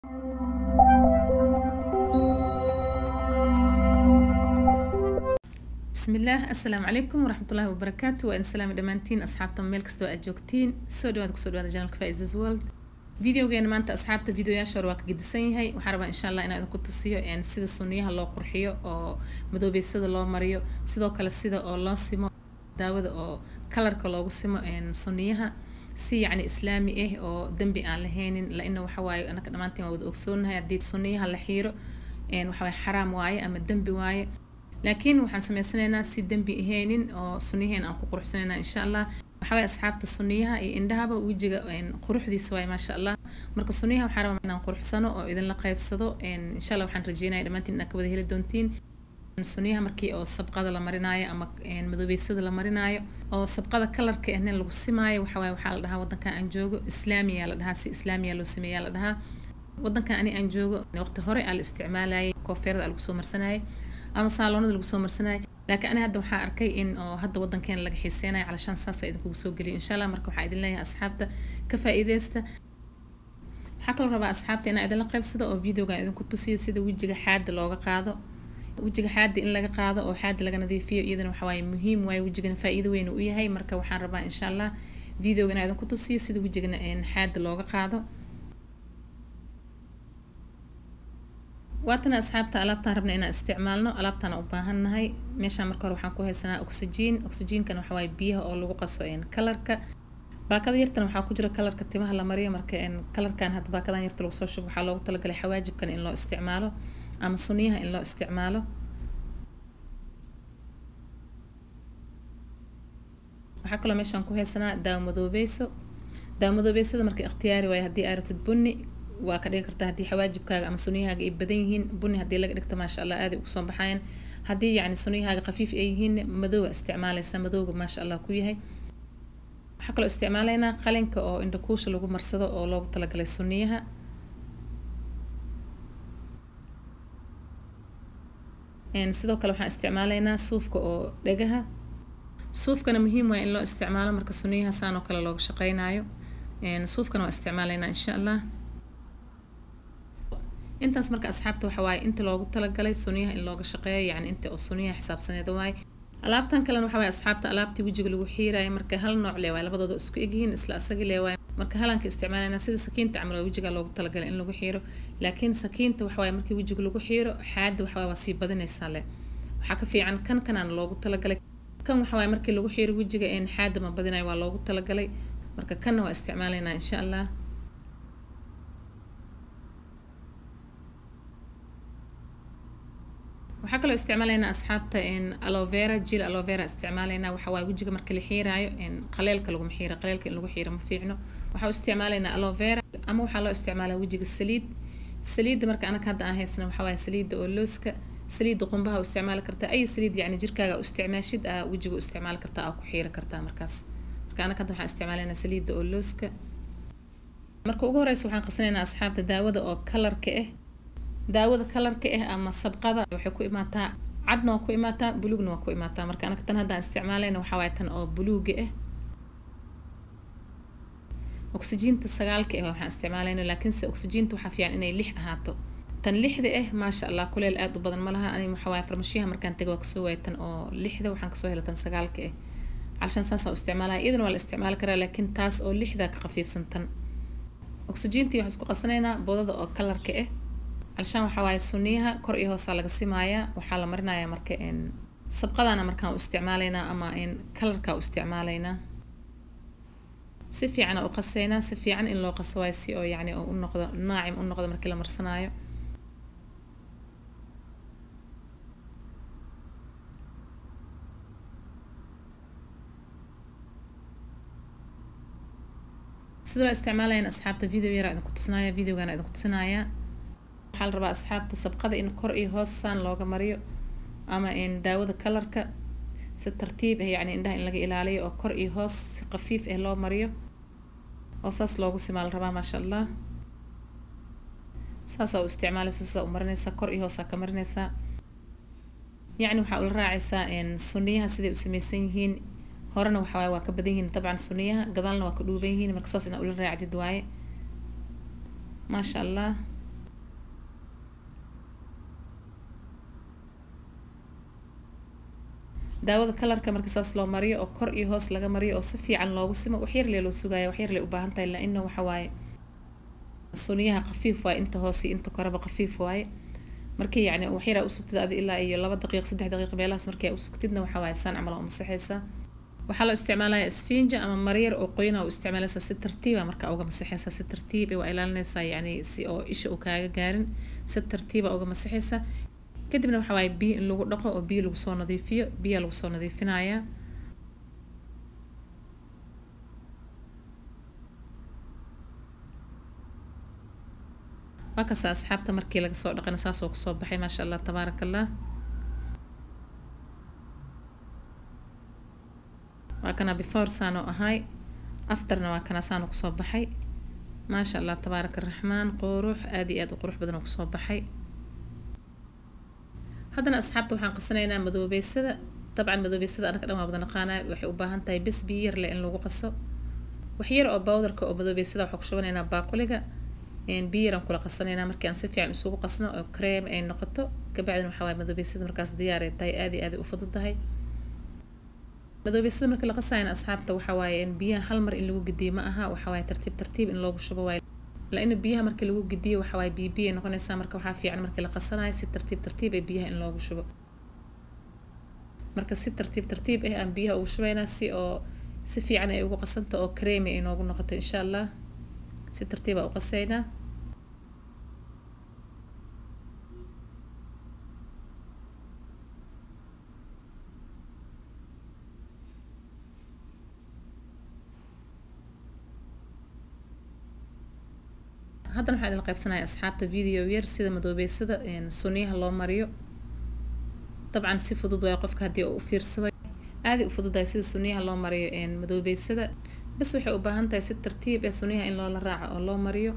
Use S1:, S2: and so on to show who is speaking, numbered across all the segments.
S1: bismillaah assalaamu calaykum waraxmatullaahi wabarakaatu waa idin salaami dhammaantiin asxaabta meel kastoo aad joogtiin soo dhawaad kusoo dhawaada janalka faisas world videogeena maanta asxaabta videoyaasha hore waa ka gedisan yahay waxaan rabaa insha allah inaan idinku tusiyo sida sunniyaha loo qurxiyo oo madoobeysada loo mariyo sidoo kale sida oo loo simo daawada oo kalarka loogu simo sunniyaha si yacni islaami ah oo dembi aan lahaynin laina waxawaaye anaka dhammaantiin waa wada ogsoonahay haddii sunniyaha la xiiro waxawaaye xaraam waaye ama dembi waaye laakiin waxaan sameysanaynaa si dembi ahaynin oo sunniyaheen aan ku quruxsanaynaa insha allah waxawaaye asxaabta sunniyaha iyo indhahaba wejiga quruxdiisa waaye maasha allah marka sunniyaha waxaan rabaa inaan quruxsano oo idinla qaybsado insha allah waxaan rajeynaya dhammaantiin inaad ka wada heli doontiin sunniyaha markii oo sabqada la marinaayo ama madoobeysada la marinaayo oo sabqada kalarka ahna lagu simaayo waxawaaye waxaa la dhahaa wadankan aan joogo islaamiya la dhahaa si islaamiya loo sameeyaa la dhahaa wadankan ani aan joogo waqti hore aa la isticmaalayay koofeerada aa lagu soo marsanayay ama saaloonada lagu soo marsanayay laakiin ani hadda waxaa arkay in oo hadda wadankeena laga xiiseynayo calashaan saasa idinkugu soo geliyo insha allah marka waxaa idin leeyahay asxaabta ka faa'iideysta waxaa kaloo rabaa asxaabta inaan idinla qaybsado oo videogan idinku tusiyo sida wejiga xaada looga qaado wejiga xaada in laga qaado oo xaada laga nadiifiyo iyadana waxawaaye muhiim waaye wejigana faa'iido weyn u yahay marka waxaan rabaa insha allah videoga inaan idinku tusiyo sida wejigana xaada looga qaado waatana asxaabta alaabtaan rabna inaan isticmaalno alaabtaan u baahannahay meeshaan marka hore waxaan ku haysanaa oxygen oxygenkana waxa waaye biyaha oo lagu qaso kalarka baakada yartana waxaa ku jira kalarka timaha la mariyo marka kalarkan hadda baakadan yarta lagu soo shubo waxaa loogu talagalay xawaajibkan in loo isticmaalo ama sunniyaha in loo isticmaalo waxaa kaloo meeshaan ku haysanaa daawo madoobeyso daawo madoobeysada marka ikhtiyaari waaye haddii aa rabtid bunni waa ka dhigi kartaa haddii xawaajibkaaga ama sunniyahaaga ay badan yihiin bunni haddii laga dhigto maasha allah aaday ugu soo baxayan haddii yacni sunniyahaaga khafiif ay yihiin madoowa isticmaalaysaa madowga maasha allah ku yahay waxaa kaloo isticmaalaynaa qalinka oo indhakuusha lagu marsado oo loogu talagalay sunniyaha sidoo kale waxaan isticmaalaynaa suufka oo dhegaha suufkana muhiim waa in loo isticmaalo marka sunniyaha saan oo kale looga shaqeynaayo suufkana waa isticmaalaynaa insha allah intaas marka asxaabta waxa waaye inta loogu talagalay sunniyaha in looga shaqeeyo yacni inta oo sunniyaha xisaabsaneed waaye alaabtan kalena waxa waaye asxaabta alaabtii wejiga lagu xiiraayo marka hal nooc lee waaye labadooda isku egyihiin isla asagi lee waaye marka halanka isticmaalayna sida sakiinta camal waa wejiga loogu talagalay in lagu xiiro laakiin sakiinta waxa waaye markii wejiga lagu xiiro xaada waxa waaye waa sii badinaysaa leh waxaa ka fiican kan kanaan loogu talagalay kan waxa waaye markii lagu xiiro wejiga een xaada ma badinayo waa loogu talagalay marka kanna waa isticmaalaynaa insha allah waxaa kaloo isticmaalaynaa asxaabta alovera jil alovera isticmaalaynaa waxa waaye wejiga marka la xiiraayo qaleelka laguma xiiro qaleelka in lagu xiiro ma fiicno waxaa isticmaalaynaa alovera ama waxaa loo isticmaalaa wejiga saliid saliidda marka anaka hadda aan haysana waxa waaye saliidda oo looska saliidda qumbaha u isticmaali kartaa ay saliid yacni jirkaaga u isticmaashid aa wejiga u isticmaali kartaa aa ku xiiri kartaa markaas marka anaka hadda waxaan isticmaalaynaa saliidda oo looska marka ugu horeysa waxaan qasanaynaa asxaabta daawada oo kalarka ah daawada kalarka ah ama sabqada waxay ku imaataa cadna waa ku imaataa buluugna waa ku imaataa marka anaka tan haddaan isticmaalayna waxaa waaye tan oo buluuga ah oxygiinta sagaalka ah waxaan isticmaalayna laakiinse oxygiinta waxaa fiican inay lix ahaato tan lixda ah maasha allah kuleel aada u badan ma laha ani waxaa waaye farmashiyaha markaan taga waa kasoo waayay tan oo lixda waxaan kasoo helay tan sagaalka ah calshaan saasaan u isticmaalaya iyadana waa la isticmaali karaa laakiin taas oo lixda ka khafiifsan tan oxygiintii waxaan isku qasanaynaa boodada oo kalarka ah calshaan waxaa waaye sunniyaha kor iyo hoosaa laga simaayaa waxaa la marinayaa marka sabqadana markaan u isticmaalaynaa ama kalarka u isticmaalaynaa si fiicana u qasaynaa si fiican in loo qaso waayo si oo yacni u noqdo naacim u noqdo markii la marsanaayo sidoo la isticmaalayan asxaabta video yara idinku tusinaya videogana idinku tusinaya waxaa la rabaa asxaabta sabqada in kor iyo hoos saan looga mariyo ama daawada kalarka si tartiib ah yacni indhaha in laga ilaaliyo oo kor iyo hoos si khafiif ah loo mariyo oo saas loogu simaa la rabaa maasha allah saasaa u isticmaalaysa saasaa u marinaysaa kor iyo hoosaa ka marinaysaa yacni waxaa ula raacaysaa sunniyaha siday u samaysan yihiin horena waxa waaye waa ka badan yihiin dabcan sunniyaha gadaalna waa ka dhuuban yihiin marka saas inaa ula raacdid waaye maasha allah daawada kalarka marka saas loo mariyo oo kor iyo hoos laga mariyo oo si fiican loogu simo waxyar lee loo sugaya waxyar lee u baahan tahay laa ina waxa waaye suniyaha khafiif waaye inta hoose iyo inta koreba khafiif waaye markii yacni waxyaraa usugtid adi ilaa iyo laba daqiiq saddex daqiiq meelahaas markii aa usugtidna waxa waaye saan camal oo masaxaysaa waxaa loo isticmaalaya sfinja ama maryar oo qoyna u isticmaalaysaa si tartiiba marka uga masaxaysaa si tartiib waa ilaalinaysaa yacni si oo isha uu kaaga gaarin si tartiiba uga masaxaysaa kadibna waxa waaye biyo in lagu dhaqo oo biyo lagu soo nadiifiyo biyaa lagu soo nadiifinayaa waa kasta asxaabta markii laga soo dhaqana saasoo kusoo baxay maasha allah tabaaraka allah waa kana before saanoo ahay afterna waa kana saano kusoo baxay maasha allah tabaaraka araxmaan qurux aad iyo aad u qurux badan oo kusoo baxay haddana asxaabta waxaan qasanaynaa madoobeysada dabcan madoobeysada anaka dhan waa wada naqaanaa waxay u baahan tahay bes biyo yar leh in lagu qaso wax yar oo bowdarka oo madoobeysada waxaa ku shubanaynaa baaquliga biyo yaraan kula qasanaynaa markii aan si fiican isugu qasno oo cream ay noqoto kabacdina waxaa waaye madoobeysada markaas diyaar ay tahay aad iyo aad ay u fududahay madoobeysada marka la qasayana asxaabta waxa waaye in biyaha hal mar in lagu gediyo ma aha waxa waaye tartiib tartiib in loogu shubo waaye laina biyaha marka lagu gediyo waxa waaye biyo biyo ay noqonaysaa marka waxaa fiican markii la qasanayo si tartiib tartiib ee biyaha in loogu shubo marka si tartiib tartiib ah aan biyaha ugu shubaynaa si oo si fiican ay ugu qasanto oo creamy ay noogu noqoto insha allah si tartiiba u qasaynaa haddana waxaa idin qaybsanaya asxaabta video yar sida madoobeysada suniyaha loo mariyo dabcan si fudud waay qofka haddii uu u fiirsado aaday u fududahay sida suniyaha loo mariyo madoobeysada bas waxay u baahan tahay si tartiib ee suniyaha in loola raaco oo loo mariyo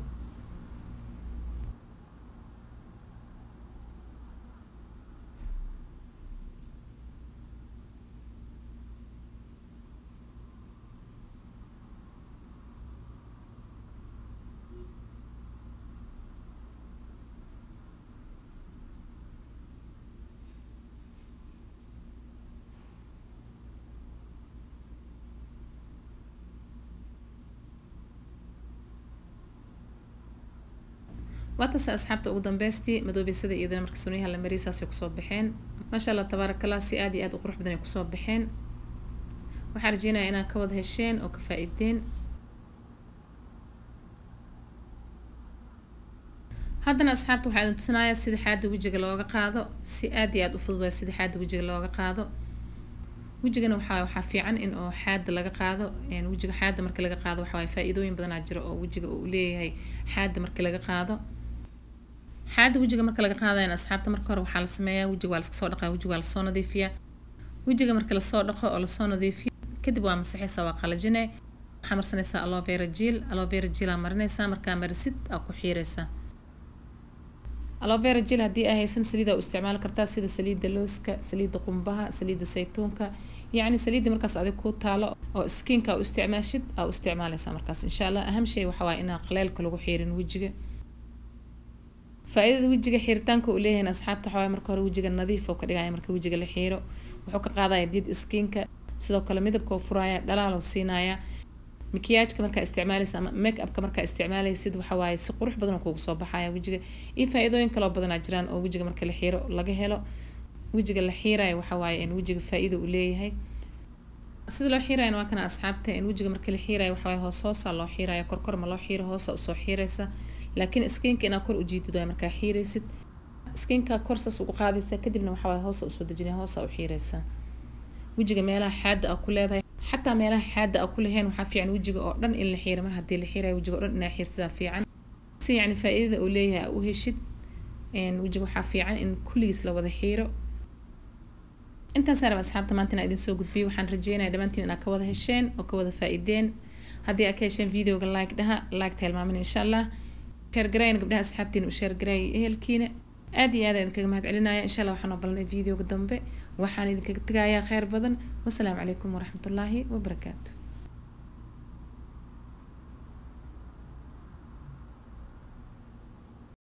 S1: waatase asxaabta ugu dambeystii madoobeysada iyadana marka suniyaha la mariyay saasay kusoo baxeen maasha allah tabaaraka allah si aad iyo aad u qurux badan ay kusoo baxeen waxaan rajeynaya inaad ka wada hesheen oo ka faa-ideen haddana asxaabta waxaa idin tusinayaa sida xaada wejiga looga qaado si aad iyo aad u fudud waa sida xaada wejiga looga qaado wejigana waxaa waxaa fiican in oo xaada laga qaado wejiga xaada marka laga qaado waxa waaye faa-iidooyin badanaa jiro oo wejiga uu leeyahay xaada marka laga qaado xaada wejiga marka laga qaadayana asxaabta marka hore waxaa la sameeyaa wejiga waa laska soo dhaqaa wejiga waa lasoo nadiifiyaa wejiga marka lasoo dhaqo oo lasoo nadiifiyo kadib waa masaxaysaa waa qalajine waxaa marsanaysaa alovera jil alovera jilaa marinaysaa markaa marisid aa ku xiiraysaa alovera jil haddii aa haysan saliida u isticmaali kartaa sida saliidda looska saliidda qumbaha saliidda saytuunka yacni saliidda markaas adig ku taalo oo skiinka u isticmaashid aa u isticmaalaysaa markaas insha allah aham shay waxa waaye inaan qaleelka lagu xiirin wejiga faa-iidada wejiga xiiritaanka uu leeyahay asxaabta waxaa waaye marka hore wejiga nadiif oo ka dhigaya marka wejiga la xiiro wuxuu ka qaadaya did skiinka sidoo kale midabka oo furaya dhalaal oo siinaya makiyaajka markaa isticmaalaysa ama make upka markaa isticmaalaysid waxa waaye si qurux badan oo kugu soo baxaya wejiga iyo faa-iidooyin kaloo badanaa jiraan oo wejiga marka la xiiro laga helo wejiga la xiirayo waxa waaye in wejiga faa-iida uu leeyahay sida loo xiirayana waa kana asxaabta in wejiga marka la xiirayo waxa waaye hoos hoosa loo xiiraya korkor ma loo xiiro hoosa usoo xiiraysa laakiin skiinka inaad kor ujiidid waay markaa xiiraysid skiinka kor saas ugu qaadaysa kadibna waxa waaye hoosa usoo dejinaya hoosa u xiiraysaa wejiga meelaha xaada aa ku leedahay xataa meelaha xaada aa ku lahayn waxaa fiican wejiga oo dhan in la xiira mar haddii la xiirayo wejiga oo dhan inaa xiirsadaa fiican si yacni faa-iidada uu leeyahay aa u heshid wejiga waxaa fiican in kulligiis la wada xiiro intaasaan raba asxaabta maanta inaa idin soo gudbiyo waxaan rajeynaya dhammaantiin inaad ka wada hesheen oo ka wada faa-ideen haddii aad ka hesheen videoga like dhaha like tilmaamin insha allah sheergarayna gabdhaha asxaabtiina u sheergarayay ehelkiina aad iyo aad idinkaga mahad celinaya insha allah waxaan obalnay videoga dambe waxaan idinkaga tegayaa kheyr badan wasalaamu calaykum waraxmatullaahi wabarakaatu